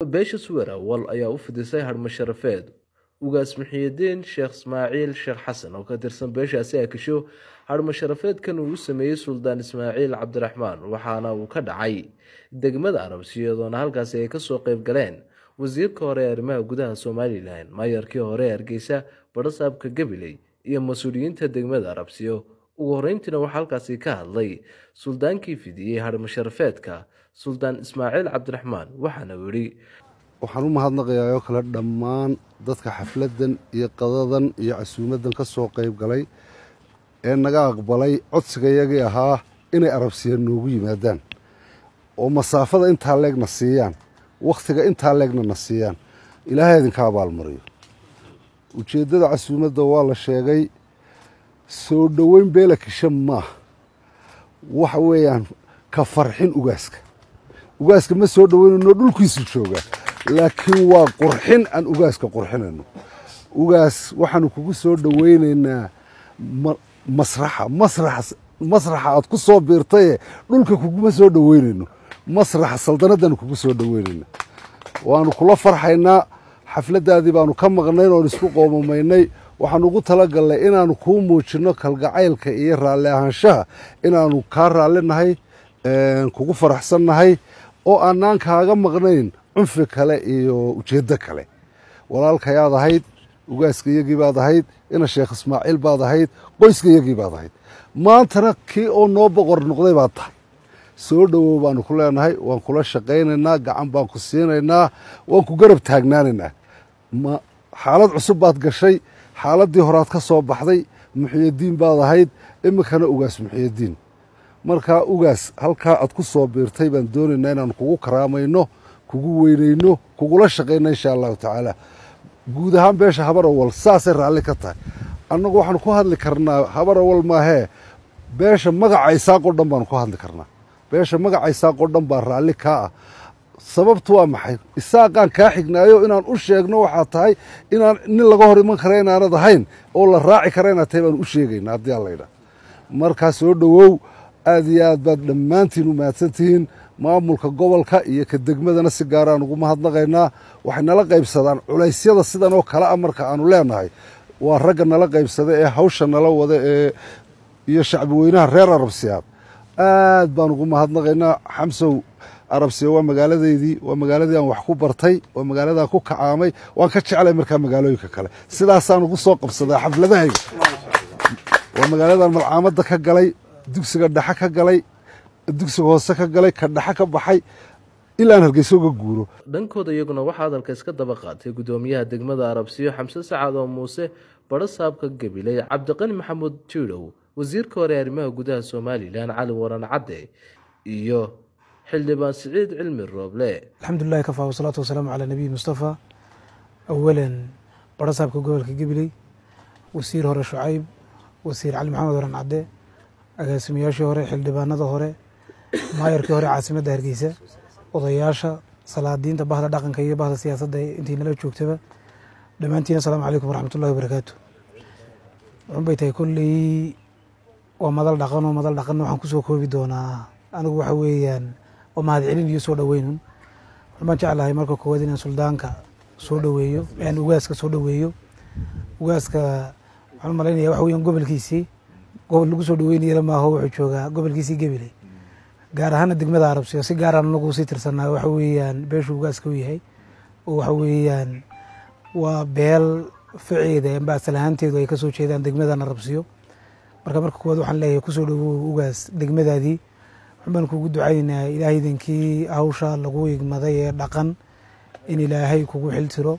beesha suwer awal ayaa u fidisay harmo sharafeed ugaas muxiyidiin sheekh ismaaciil sheekh xasan oo ka tirsan beeshaasi akisho harmo sharafeedkan uu u sameeyey suldaan ismaaciil cabdiraxmaan waxaana uu ka dhacay degmada arabsi iyadoona halkaasi ay kasoo qeyb galeen wasiirka hore ee arrimaha gudaha somalilan maayarkii hore ee hargeysa badhasaabka gabiley iyo mas-uuliyiinta degmada arabsiyo ugu horeyntiina waxaa halkaasi ka hadlay suldaankii fidiyey harmo sharafeedka suldaan ismaaciil cabdiraxmaan waxaana uu yidhi waxaan u mahadnaqayaa oo kale dhammaan dadka xafladdan iyo qadadan iyo casuumaddan ka soo qayb galay ee naga aqbalay codsigayagii ahaa inay arabsiya noogu yimaadaan oo masaafada intaa leegna siiyaan wakhtiga intaa leegna na siiyaan ilaahay idinka abaalmariyo ujeeddada casuumadda waa la sheegay soo dhoweyn beela kisha maaha waxa weeyaan ka farxin ugaaska ugaaska ma soo dhoweynayno dhulkiisu joogaa laakiin waa qurxin aan ugaaska qurxinayno ugaas waxaanu kugu soo dhoweynaynaa masraxa masraxa masraxa aad ku soo biirtaye dhulka kuguma soo dhoweynayno masraxa saldanaddaanu kugu soo dhoweynayna waanu kula farxaynaa xafladdaadii baanu ka maqnayn oon isku qoomamaynay waxaanu ugu talagalnay inaanu kuu muujinno kalgacaylka iyo raalli ahaanshaha inaanu kaa raallinahay kugu faraxsannahay oo aanaan kaaga maqnayn cunfi kale iyo ujeeddo kale walaalkayaad ahayd ugaaska iyagii baad ahayd ina sheekh ismaaciil baad ahayd qoyska iyagii baad ahayd maantana kii oo noo boqor noqday baad tahay soo dhowow baanu ku leenahay waan kula shaqaynaynaa gacan baan ku siinaynaa waan ku garab taagnaanaynaa xaalad cusub baad gashay xaaladdii horaad ka soo baxday muxiyadiin baad ahayd iminkana ugaas muxiyadiin markaa ugaas halkaa aad ku soo biirtay baan doonaynaa inaanu kugu karaamayno kugu weynayno kugula shaqayno insha allahu tacaala guud ahaan beesha habar awal saasay raalli ka tahay annagu waxaanu ku hadli karnaa habar awal maahee beesha magaca isaaqoo dhan baanu ku hadli karnaa beesha magaca isaaqoo dhan baa raalli kaa ah sababtu waa maxay isaaqaan kaa xignaayo inaan u sheegno waxaa tahay inaan nin laga hor iman kara inaanad ahayn oo la raaci kara inaad tahay baanu u sheegayna haddii aan laydhaah markaa soo dhowow aad iyo aad baad dhammaantiin u mahadsantihiin maamulka gobolka iyo ka degmadana si gaaraan ugu mahadnaqaynaa waxay nala qaybsadaan culaysyada sidan oo kale a marka aanu leenahay waa ragga nala qaybsada ee hawsha nala wada ee iyo shacbi weynaha reer arabsiyaad aad baan ugu mahadnaqaynaa xamsow arabsiya waa magaaladeydii waa magaaladii aan wax ku bartay waa magaaladaan ku kacaamay waan ka jeclay markaa magaalooyinka kale sidaasaan ugu soo qabsadaa xafladahayga waa magaaladaan malcaamadda ka galay dugsiga dhexe ka galay dugsiga hoose ka galay ka dhexe ka baxay ilaan hargeysa uga guuro dhankooda iyaguna waxaa hadalka iska daba qaatay guddoomiyaha degmada arabsiyo xamse sacaad oo muuse badho saabka gabiley cabdiqani maxamuud jiidhow wasiirka hore arrimaha gudaha somalilan cali waran cadde iyo xildhibaan siciid cilmi rooble alxamdulilahi kafaa wasalaatu wasalaamu calaa nabiyi mustafa awalan badho saabka gobolka gabiley wasiir hore shucayb wasiir cali maxamed waran cadde agaasimayaashii hore xildhibaanada hore maayarkii hore caasimadda hargeysa odayaasha salaadiinta bahda dhaqanka iyo bahda siyaasadda intii nala joogtaba dhammaantiin asalaamu calaykum waraxmatullahi wabarakaatu wuxun bay tahay kolley waa madal dhaqan oo madal dhaqanna waxaan kusoo koobi doonaa anigu waxa weeyaan waa mahad celin iyo soo dhoweynun waxun baan jeclahay marka koowaad inaan suldaanka soo dhoweeyo aan ugaaska soo dhoweeyo ugaaska waxaan u malaynaya waxa weeyaan gobolkiisii gobol lagu soo dhaweynayana maaho wuxuu joogaa gobolkiisii gabiley gaar ahaana degmada arabsiyo si gaaraan anagu sii tirsanaa waxa weeyaan beeshu ugaaska u yahay oo waxa weeyaan waa beel faceeda amba asal ahaanteedu ay kasoo jeedaan degmadan arabsiyo marka marka koowaad waxaan leeyahay kusoo dhawow ugaas degmadaadii waxun baan kugu ducaynaynaa ilaahay idankii hawsha lagu igmaday ee dhaqan in ilaahay kugu xiltiro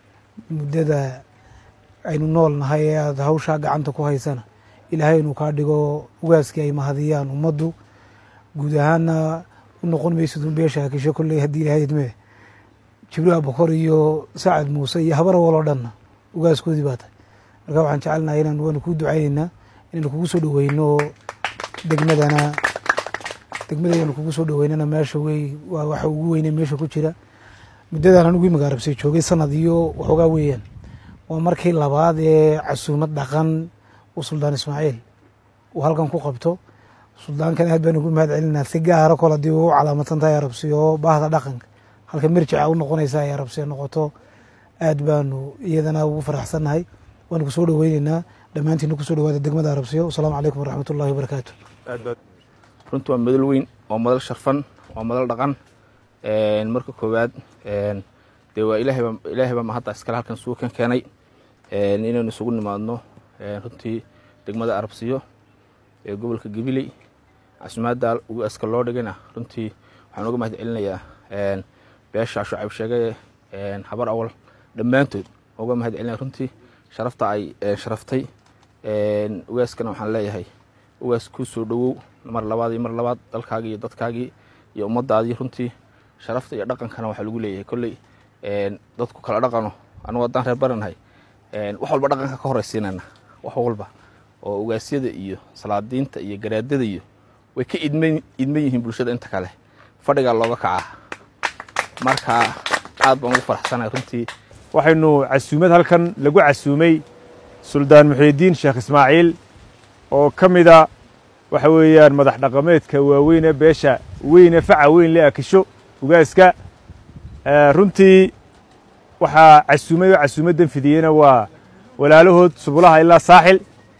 muddada aynu nool nahay ee aada hawshaa gacanta ku haysana ilaahay inuu kaa dhigo ugaaskii ay mahadiyaan ummaddu guud ahaana u noqon maysid un beesha hakisho kolley haddii ilahay idmee jibriil abukor iyo sacad muuse iyo habar awal oo dhanna ugaaskoodii baa tahay marka waxaan jecelnahay inaan waanu kuu ducaynaynaa inaynu kugu soo dhoweyno degmadana degmadayanu kugu soo dhoweynana meesha wey waa waxa ugu weyne meesha ku jira muddadan anigu imika arabsay joogay sanad iyo waxoogaa weeyaan waa markii labaad ee casuumad dhaqan uu suldaan ismaaciil uu halkan ku qabto suldaankan aad baan ugu mahad celinaa si gaara kol haddii u calaamadsan tahay arabsiyo baahda dhaqanka halka mirjica u noqonaysa ay arabsiya noqoto aad baanu iyadana ugu faraxsannahay waanu kusoo dhoweyneynaa dhammaantiina kusoo dhawaada degmada arabsiyo wasalaamu calaykum waraxmat ullahi wabarakaatu runtii waa madal weyn waa madal sharfan waa madal dhaqan marka koowaad dee waa ilaahayba ilaahay baa mahadda iskale halkan isugu kan keenay inaynu isugu nimaadno runtii degmada arabsiyo ee gobolka gabiley casimaadda ugaska loo dhigana runtii waxaan uga mahad celinayaa beesha shucayb sheege habar awal dhammaantood uga mahad celinaya runtii sharafta ay sharaftay ugaaskana waxaan leeyahay ugaas kuu soo dhowow mar labaad iyo mar labaad dalkaagii iyo dadkaagii iyo ummaddaadii runtii sharafta iyo dhaqankana waxaa lagu leeyahay kolley dadku kala dhaqano anugu haddaan reer baranahay wax walba dhaqanka ka horraysiinayna wax walba oo ugaasyada iyo salaadiinta iyo garaadada iyo way ka idman idman yihiin bulshada inta kale fadhigaa looga kacaa marka aad baan ugu faraxsanahay runtii waxaynu casuumad halkan lagu casuumay suldaan muxiidiin sheekh ismaaciil oo ka mida waxa weeyaan madax dhaqameedka waaweyn ee beesha weyne faca weyn le akisho ugaaska runtii waxaa casuumay oo casuumaddan fidiyeyna waa walaalahood subulaha ilaa saaxil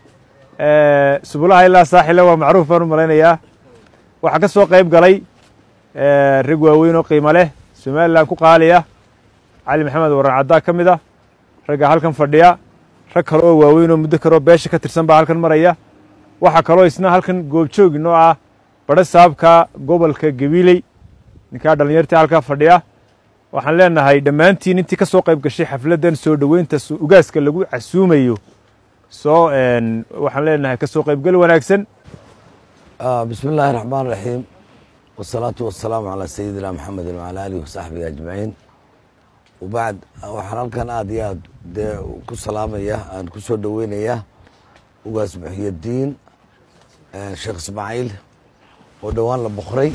subulaha ilaa saaxilla waa macruuf baan u malaynayaa waxaa ka soo qayb galay rag waaweyn oo qiimo leh somalilan ku qaaliya cali maxamed waran caddaa ka mid ah ragga halkan fadhiya rag kale oo waaweyn oo muddo kaleoo beesha ka tirsan baa halkan maraya waxaa kaloo isna halkan goobjoog inoo ah badho saabka gobolka gabiiley ninkaa dhallinyartii halkaa fadhiya waxaan leenahay dhammaantiin intii ka soo qayb gashay xafladdan soo dhoweynta ugaaska lagu casuumayo soo waxaan leenahay ka soo qaybgal wanaagsan bismi illaahi raxmaan raxiim wasalaatu wasalaamu calaa sayidina maxamedin wacalaa aalihi wasaxbihi ajmaciin wabacd waxaan halkan aad iyo aad dee ku salaamaya aan ku soo dhoweynaya ugaas muxiyadiin sheekh ismaaciil oo dhowaan la boqray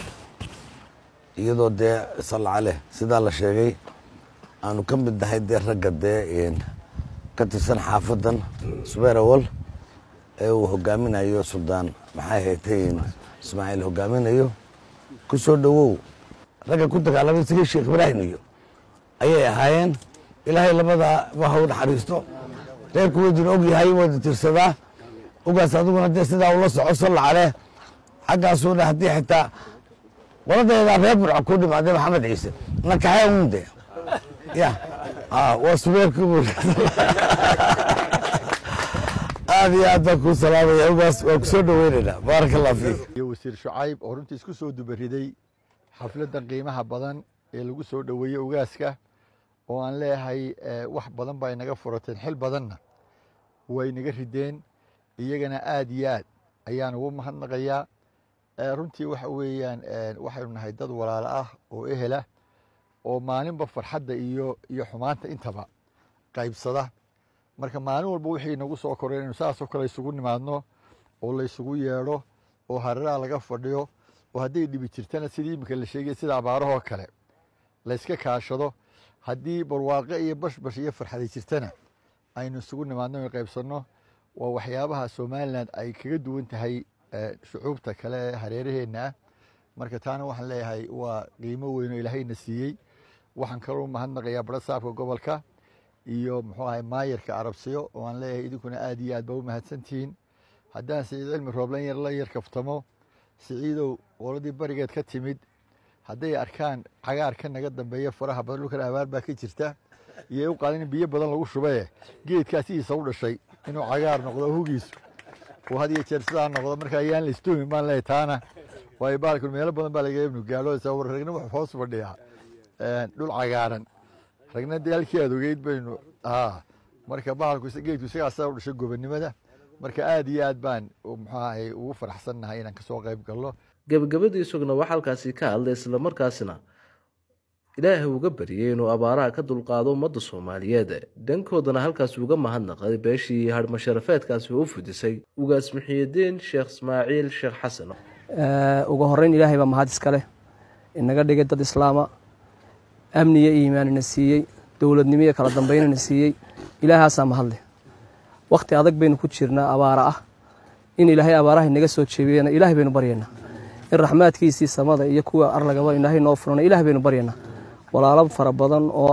iyadoo dee salla caleh sidaa la sheegay aanu ka mid nahay dee ragga dee ka tirsan xaafaddan subeer awal ee uu hogaaminayo suldaan maxay haytay ismaaciil hogaaminayo ku soo dhowow ragga ku dagaalamay sigii sheekh ibraahim iyo ayay ahaayeen ilaahay labadaa waha u naxariisto reerku weydina og yahay wada tirsadaa ugaas adiguna dee sidaa ula soco salla caleh xaggaasuuna haddii xitaa qoladeedaa reer burco ku dhimaaday maxamed ciise na kaxee unde ya waa subeerkii bu aad iyo aad baan kuu salaamaya ugaas waan ku soo dhoweynaynaa baaraka allah fiik iyo wasiir shucayb oo runtii isku soo dubariday xafladdan qiimaha badan ee lagu soo dhoweeyey ugaaska oo aan leeyahay wax badan baa inaga furateen xil badanna way inaga rideen iyagana aad iyo aad ayaan ugu mahadnaqayaa runtii waxa weeyaan waxaynu nahay dad walaalo ah oo ehela oo maalinba farxadda iyo iyo xumaanta intaba qaybsada marka maalin walba wixii inagu soo koray inaynu saasoo kale isugu nimaadno oo la isugu yeedho oo hareeraha laga fadhiyo oo hadday dhibi jirtana sidii iminka la sheegay sida abaarahoo kale la yska kaashado haddii barwaaqe iyo bashbash iyo farxaday jirtana aynu isugu nimaadno inu qaybsanno waa waxyaabaha somalilan ay kaga duwan tahay shucuubta kale ee hareeraheenna ah marka taana waxaan leeyahay waa qiimo weyn oo ilaahayna siiyey waxaan kaloo mahadnaqayaa bara saabka gobolka iyo muxuu ahay maayarka arabsiyo oo aan leeyahay idinkuna aad iyo aad ba u mahadsantihiin haddaan siciid cilmi rooblan yar la yar kaftamo siciidow qoladii barigeed ka timid hadday arkaan cagaar ka naga dambeeya faraha badan dhulkan abaar baa ka jirta iyo u qaadan in biyo badan lagu shubaye geedkaa sidiisa u dhashay inuu cagaar noqdo hugiisu uu had iyo jeer sidaa noqdo marka ayaan la istoomin baan leeyahay taana waayo baalku meelo badan baa laga ibnu gaadho sabab ragna wuxuu hoos fadhiyaa dhul cagaaran ragna dee halkii aad ogeyd baynu haa marka bahalku geedku isagaa sidaa u dhashay gobonnimada marka aad iyo aad baan muxuu ahay ugu faraxsannahay inaan kasoo qayb galno gebagabadii isaguna waxaa halkaasi ka hadlay islamarkaasina ilaahay uga baryay inuu abaaraha ka dulqaado ummadda soomaaliyeed dhankoodana halkaas uga mahadnaqay beeshii harmasharafeedkaasi oo u fudisay ugaas muxiyidiin sheekh ismaaciil sheekh xasan ugu horeyn ilaahay baa mahad iska leh inaga dhigay dad islaama amniyo iimaanina siiyey dowladnimiyo kala dambeynina siiyey ilaahaasaa mahadleh wakhti adag baynu ku jirnaa abaara ah in ilaahay abaaraha inaga soo jeebiyena ilaahay baynu baryaynaa in raxmaadkiisii samada iyo kuwa arlagaba ilaahay noo furana ilaah baynu baryaynaa walaalo fara badan oo